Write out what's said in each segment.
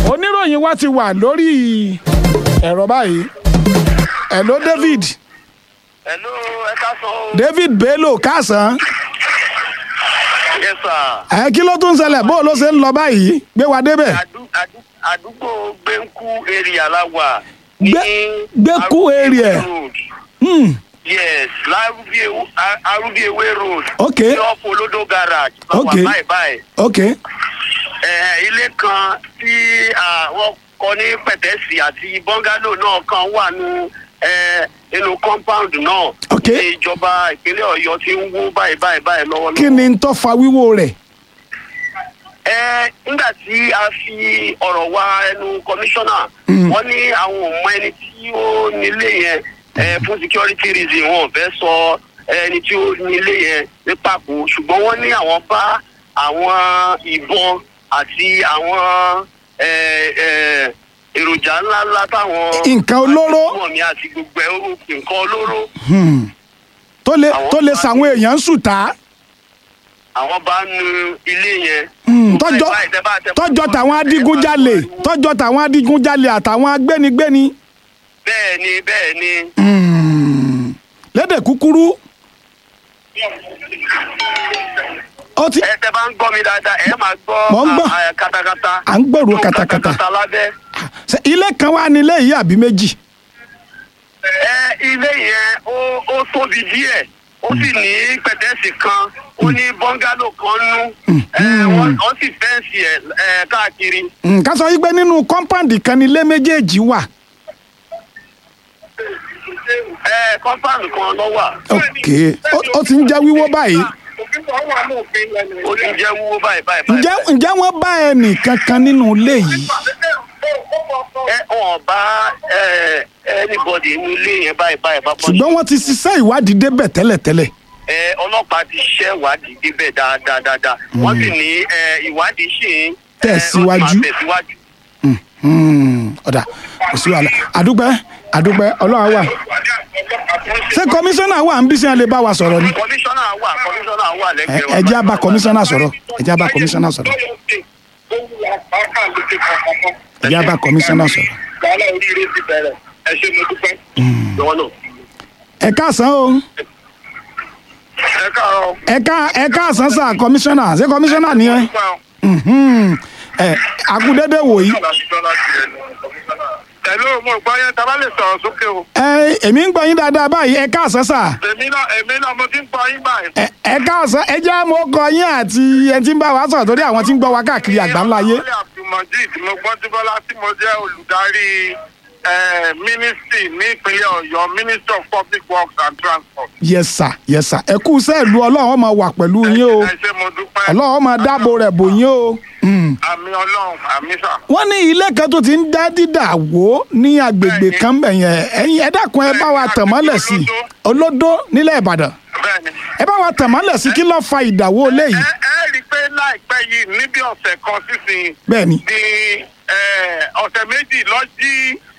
oníròyìn wa ti wà lórí ẹ̀rọ báyìí hello David Hello, ẹ ká sọ o. David Bello kásán Yes, sir. ẹ kí ló tún ṣẹlẹ̀ bó ló ṣe ń lọ báyìí gbé wa débẹ̀ Àdú- àdú- Àdúgbò Gbẹ́ńkú area la wà. Gbé- Gbẹ́ńkú area. Road. Hmm, Yes, Lárúbíewé Arúbíewé Road. Ok. Ní ọ̀pọ̀ olódó garage. la wà Ok. Báyìí báyìí. ok Ẹ, Ilé kan tí àwọn kọ́ ní pẹ̀tẹ́sì àti bọ́ngálò náà kan wà nù ẹ, inú compound náà. Ok. Ní ìjọba ìpínlẹ̀ Ọ̀yọ́ ti ń wó báyìí báyìí báyìí lọ́wọ́lọ́wọ́. kí ni ń tó fa wíwó rẹ̀ ẹ nígbà tí a fi ọ̀rọ̀ wá ẹnu kọmíṣánná wọ́n ní àwọn ò mọ ẹni tí ó nílé yẹn ẹ fún security reason wọn ò fẹ́ sọ ẹni tí ó nílé yẹn ní pàkó ṣùgbọ́n wọ́n ní àwọn bá àwọn ìbọn àti àwọn ẹ, ẹ, èròjà ńláńlá táwọn. Nǹkan olóró. àti mi àti gbogbo ẹ̀ ó nǹkan olóró tó lè Àwọn tó lè bá sàwọn èèyàn ń sùtá àwọn bá nu ilé yẹn. tọjọ Báyìí, báyìí, tẹ́ bá- tẹ́ bá- tọjọ tàwọn adigunjalè tọjọ tàwọn adigunjalè àtàwọn agbénigbéni bẹ́ẹ̀ ni bẹ́ẹ̀ ni. Hmm, lédè kúkúrú ó ti ẹ tẹ bá ń gbọ́ mi dáadáa ẹ máa gbọ́ Mò ń gbọ́. à- à- katakata. À ń gbọ́rò katakata. katakata lábẹ́. ṣe ilé kan wà nílé yìí àbí méjì ẹ ilé yẹn ó ó tóbi díẹ̀ ó sì ní pẹ̀tẹ́sì kan ó ní bọ́ngálò kan nú ẹ wọ́n wọ́n sì fẹ́ǹsì ẹ̀ ẹ̀ káàkiri. Hmm, ká sọ yí pé nínú kọ́ńpáǹdì kan nílé méjèèjì wà ẹ kọ́ńpáàlù kan ló wà. ok ó- ó ti ń jẹ́ wíwó báyìí ó ti jẹ́ wúwo báyìí báyìí. báyìí. ǹjẹ́ ǹjẹ́ wọ́n bá ẹnì kankan nínú ilé yìí ẹ wọn bá ẹ anybody inú ilé yẹn báyìí báyìí bá bọ́ ṣùgbọ́n wọ́n ti ṣiṣẹ́ ìwádìí débẹ̀ tẹ́lẹ̀tẹ́lẹ̀ ẹ ọlọ́pàá ti ṣiṣẹ́ ìwádìí débẹ̀ dáadáa dáadáa wọ́n sì ní ẹ ìwádìí ṣì ń ẹ, Tẹ̀síwájú. ó ti máa tẹ̀síwájú. Hmm, ọ̀dà kò sí wàhálà àdúpẹ́ àdúpẹ́ ọlọ́run wà ṣé kọmíṣánná wà ń bí sí ẹ lè bá wa sọ̀rọ̀ ni kọmíṣánná wà kọmíṣánná wà ẹ lẹ́gbẹ̀ẹ́ wa. ẹ jẹ́ á bá kọmíṣánná sọ̀rọ̀ ẹ jẹ́ á bá kọmíṣánná sọ̀rọ̀ ẹ jẹ́ á bá kọmíṣánná sọ̀rọ̀ wàhálà oríire ti bẹ̀rẹ̀ ẹ ṣe mo dúpẹ́. lọ́wọ́ náà. ẹ káàsán o ẹ káàárọ̀. ẹ ká ẹ káàsán sà kọmíṣánná ṣé kọmíṣánná ni ẹ Mhm. ẹ akúdédé wòyí Hello, mo gbọ́ yẹn tá a bá lè sọ̀rọ̀ sókè o. ẹ èmi ń gbọ́ yín dáadáa báyìí ẹ káàsán sà èmi náà èmi náà mo ti ń gbọ́ yín báyìí. ẹ ẹ káàsán ẹ jẹ́ àmọ́ kọ yín àti ẹ ti ń bá wa sọ̀rọ̀ torí àwọn tí ń gbọ́ wa káàkiri àgbáńláyé Ìyá Abdulmajid mo gbọ́ tí Bọ́lá tí mo jẹ́ olùdarí eh, ministry ní ìpínlẹ̀ Ọ̀yọ́ Ministry of Public Works and Transport. yes sir yes sir ẹ kú sẹ́ẹ̀lú ọlọ́run ó máa wà pẹ̀lú yín o ẹ ṣé mo dúpẹ́. ọlọ́run ó máa dáàbò rẹ̀ bò yín o. Mm. àmì Ọlọ́run àmì sà. wọ́n ní ilé kan tó ti ń dá dídà wó ní agbègbè Bẹ́ẹ̀ni. kan bẹ̀ yẹn ẹ̀yin ẹ dákun ẹ bá wa tàn mọ́lẹ̀ sí i olódó nílẹ̀ ìbàdàn bẹ́ẹ̀ni. ẹ bá wa tàn mọ́lẹ̀ sí kí ló fa ìdàwó léyìí ẹ ẹ rí i pé láìpẹ́ yìí níbi ọ̀sẹ̀ kan sísìn bẹ́ẹ̀ni ní eh, ọ̀sẹ̀ méjì lọ jí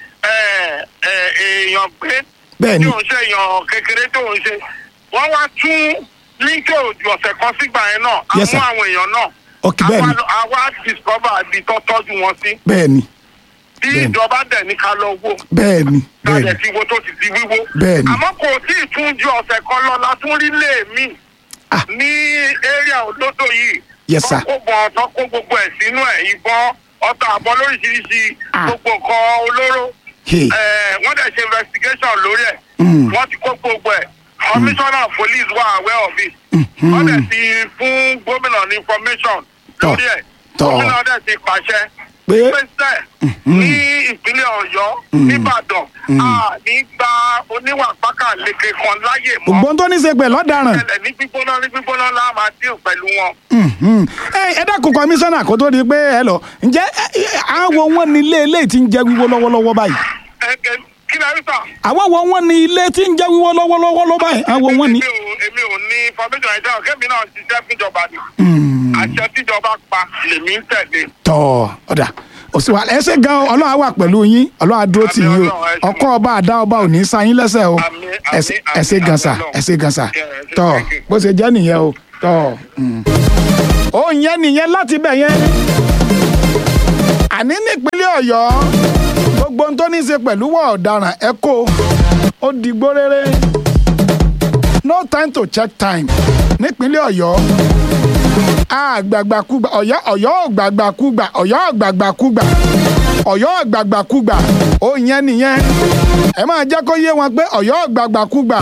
eh, eh, èèyàn gbé Bẹ́ẹ̀ni. tí òun ṣe èèyàn kékeré tó ń ṣe wọ́n wá tún líńkì òjò ọ̀sẹ̀ kan sígbà yẹn náà Yes, sir. àwọn àwọn èèyàn náà Ok, bẹ́ẹ̀ni. àwa- àwa discover ibi tó tọ́jú wọn sí bẹ́ẹ̀ni tí Bẹ́ẹ̀ni. ìjọba dẹ̀ ní ká lọ wò bẹ́ẹ̀ni bẹ́ẹ̀ni kájẹ tí wo tó ti di wíwó Bẹ́ẹ̀ni. àmọ́ kò tí ì tún ju ọ̀sẹ̀ kan lọ la tún rí lé mi Ah. ní area olódò yìí Yes, sir. tó kó bọ̀ tó kó gbogbo ẹ̀ sínú ẹ̀ ìbọn ọta àbọ̀ lóríṣiríṣi Ah. gbogbo nǹkan olóró Hey. Eh, wọ́n dẹ̀ ṣe investigation lórí ẹ̀ Mm. wọ́n ti kó gbogbo ẹ̀ commissioner of police wà aware of it Mhm. wọ́n dẹ̀ ti fún gómìnà ní information Tọ́. lórí ẹ̀ Tọ́. gómìnà dẹ̀ ti pàṣẹ Pé? pèsè ní ìpínlẹ̀ ọ̀yọ́ nìbàdàn a ní gba oníwà pákàleke kan láyè mọ́ ògbón tó ní í ṣe pẹ̀lú ọ̀daràn ẹlẹ̀ ní gbígbóná ní gbígbóná la máa dín pẹ̀lú wọn. Mhm. ẹ ẹ dákun kọmíṣánná kó tó di pé ẹ lọ ǹjẹ́ ẹ, ẹ, àwọn wọn ní ilé eléyìí tí ń jẹ́ wíwó lọ́wọ́lọ́wọ́ báyìí Ẹ- ẹ- kí ni àrísà. àwọn wọn wọn ní ilé tí ń jẹ́ wíwó lọ́wọ́lọ́wọ́ ló báyìí àwọn wọn ní. èmi ò èmi ò ní information ẹ̀jẹ̀ kẹ́mi náà ṣiṣẹ́ fúnjọba ni Mm. àṣẹ tíjọba pa lèmi ń tẹ̀lé. tọ́ ọ̀dà òsì wa ẹsẹ̀ gan ọlọ́run á wà pẹ̀lú yín ọlọ́run á dúró tì yín o Ọlọ́run, ẹ ṣé. ọkọ ọba àdá ọba ò ní sa yín lẹ́sẹ̀ o Àmín, àmín, Ẹsẹ̀- àmín, ẹsẹ̀ gan sa àmín, ẹsẹ̀ gan sa Yeah, ẹ ṣé, tọ́ thank you. bó ṣe jẹ́ nìyẹn o tọ́ ó yẹn nìyẹn láti bẹ̀ yẹn àní nípínlẹ̀ nípínlẹ̀ ọ̀yọ́ gbogbo ohun tó ní í ṣe pẹ̀lú wọ̀ ọ̀daràn ẹ kó ó digbó rere no time to check time nípínlẹ̀ ọ̀yọ́ àgbàgbàkúgbà ọ̀yọ́ ọ̀yọ́ ògbàgbàkúgbà ọ̀yọ́ ògbàgbàkúgbà ọ̀yọ́ ògbàgbàkúgbà ó yẹn nìyẹn ẹ máa jẹ́ kó yé wọn pé ọ̀yọ́ ògbàgbàkúgbà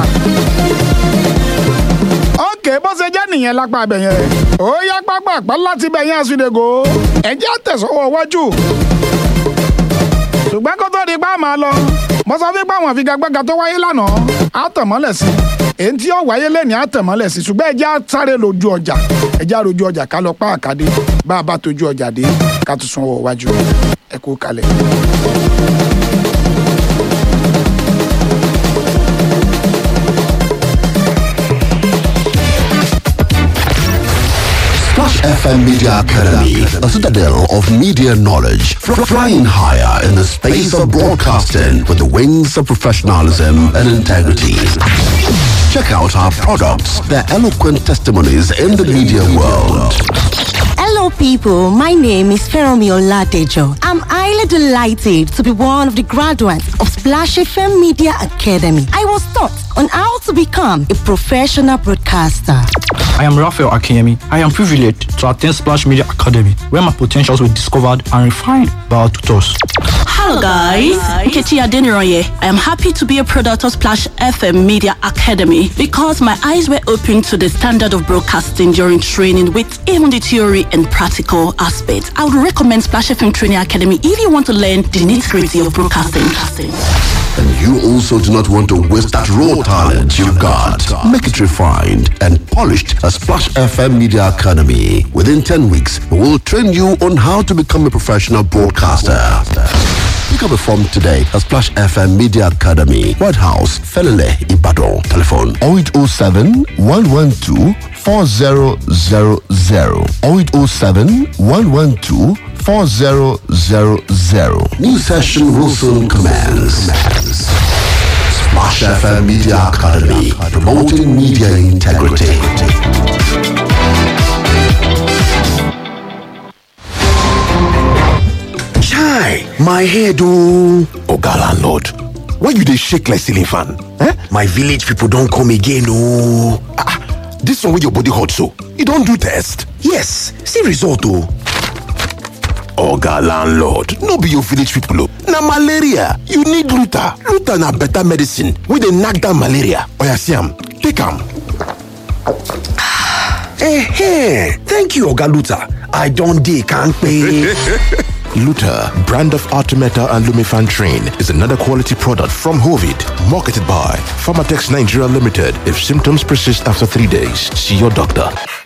ókè bó ṣe jẹ́ nìyẹn lápá abẹ yẹn ó yá pápá àpá láti bẹ̀ yẹn àsùdègò ẹ̀jẹ̀ àtẹ̀sọ́wọ́ wájú ṣùgbọ́n kó tó di pa máa lọ mo sọ fún pé àwọn àfigagbága tó wáyé lánàá á tàn mọ́lẹ̀ sí èyí tí ó wáyé lẹ́ni á tàn mọ́lẹ̀ sí ṣùgbọ́n ẹjẹ́ á sáré lójú ọjà ẹjẹ́ á lójú ọjà ká lọ pa àkàdé bá a bá tójú ọjà dé ká tún sún ọwọ́ wájú ẹ kú kalẹ̀. Splash FM Media Academy, a citadel of media knowledge, fr- flying higher in the space of broadcasting with the wings of professionalism and integrity. Check out our products, their eloquent testimonies in the media world. Hello, people. My name is Feromi Oladejo. I'm highly delighted to be one of the graduates of Splash FM Media Academy. I was taught on how to become a professional broadcaster. I am Raphael Akinyemi. I am privileged to attend Splash Media Academy, where my potentials were discovered and refined by our tutors. Hello guys, Nkechi Adeniroye. I am happy to be a product of Splash FM Media Academy because my eyes were opened to the standard of broadcasting during training with even the theory and practical aspects. I would recommend Splash FM Training Academy if you want to learn the nitty-gritty of broadcasting. And you also do not want to waste that raw talent you've got. Make it refined and polished at Splash FM Media Academy. Within 10 weeks, we will train you on how to become a professional broadcaster. Pick up a form today at Splash FM Media Academy, White House, Felele, Ibadan. Telephone 0807 112 4000 0807 112 4000. New session will soon commence. Splash FM Media Academy, promoting media integrity. Chai, my head oh. Oga landlord, why you dey shake like ceiling fan? Eh? My village people don come again oh. Ah, ah, this one wey your body hot so, you don do test? Yes, see result oh. Oga landlord, no be your village people oh. Na malaria, you need Luta. Luta na better medicine wey dey knack down malaria. Oya see am, take am. Eh, thank you Oga Luta. I don dey kampe. Luta, brand of Artemeta and Lumifan Train, is another quality product from Hovid, marketed by Pharmatex Nigeria Limited. If symptoms persist after three days, see your doctor.